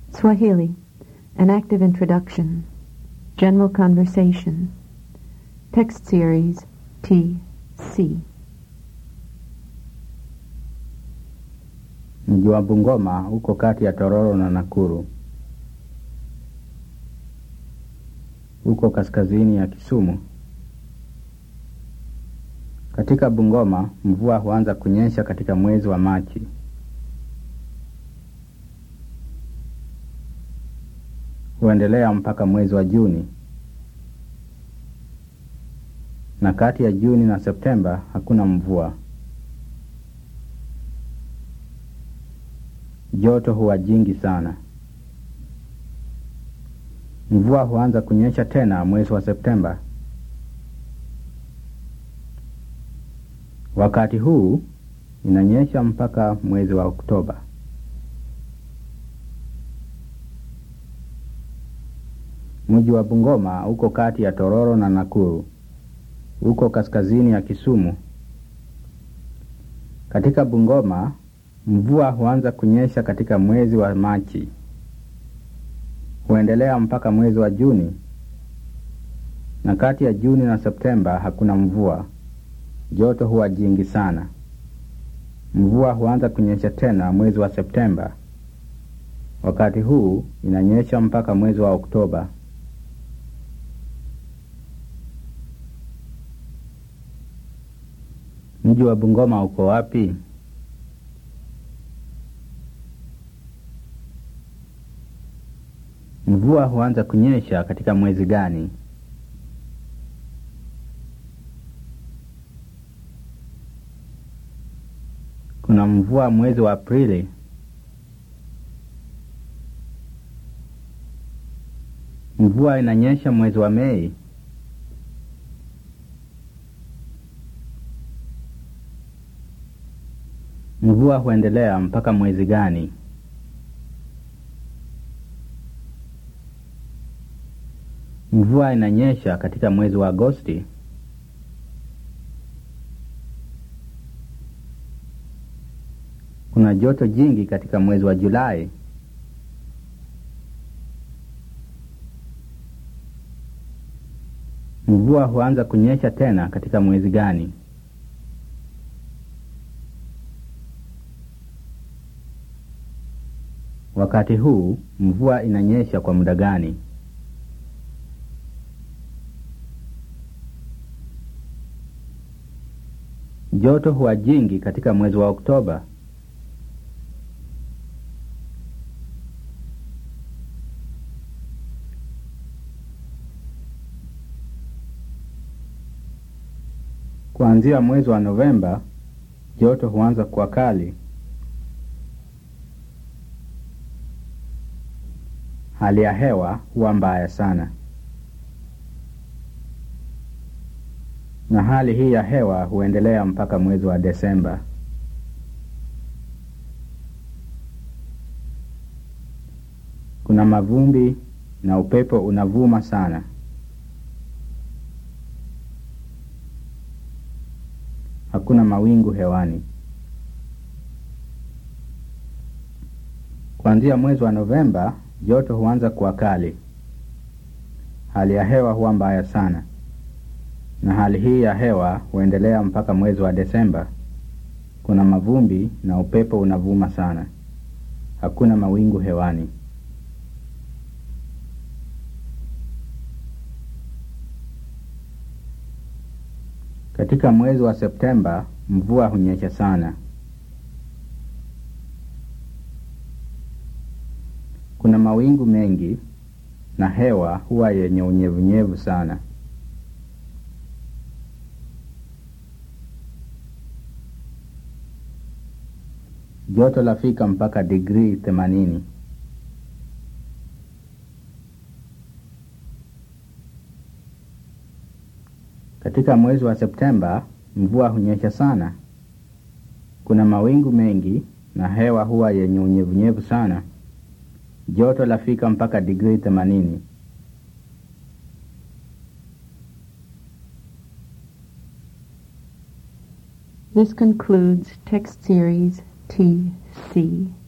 Swahili, an active introduction, general conversation, text series T.C. Mji wa Bungoma uko kati ya Tororo na Nakuru. Uko kaskazini ya Kisumu. Katika Bungoma mvua huanza kunyesha katika mwezi wa Machi. Huendelea mpaka mwezi wa Juni. Na kati ya Juni na Septemba hakuna mvua. Joto huwa jingi sana. Mvua huanza kunyesha tena mwezi wa Septemba. Wakati huu inanyesha mpaka mwezi wa Oktoba. Mji wa Bungoma uko kati ya Tororo na Nakuru. Uko kaskazini ya Kisumu. Katika Bungoma mvua huanza kunyesha katika mwezi wa Machi. Huendelea mpaka mwezi wa Juni. Na kati ya Juni na Septemba hakuna mvua. Joto huwa jingi sana. Mvua huanza kunyesha tena mwezi wa Septemba. Wakati huu inanyesha mpaka mwezi wa Oktoba. Mji wa Bungoma uko wapi? Mvua huanza kunyesha katika mwezi gani? Kuna mvua mwezi wa Aprili. Mvua inanyesha mwezi wa Mei. Mvua huendelea mpaka mwezi gani? Mvua inanyesha katika mwezi wa Agosti. Kuna joto jingi katika mwezi wa Julai. Mvua huanza kunyesha tena katika mwezi gani? Wakati huu mvua inanyesha kwa muda gani? Joto huwa jingi katika mwezi wa Oktoba. Kuanzia mwezi wa Novemba joto huanza kuwa kali. Hali ya hewa huwa mbaya sana. na hali hii ya hewa huendelea mpaka mwezi wa Desemba. Kuna mavumbi na upepo unavuma sana. Hakuna mawingu hewani. Kuanzia mwezi wa Novemba joto huanza kuwa kali. Hali ya hewa huwa mbaya sana na hali hii ya hewa huendelea mpaka mwezi wa Desemba. Kuna mavumbi na upepo unavuma sana. Hakuna mawingu hewani. Katika mwezi wa Septemba mvua hunyesha sana. Kuna mawingu mengi na hewa huwa yenye unyevunyevu sana. Joto lafika mpaka digrii themanini. Katika mwezi wa Septemba mvua hunyesha sana. Kuna mawingu mengi na hewa huwa yenye unyevunyevu sana. Joto lafika mpaka digrii themanini. This concludes text series T.C.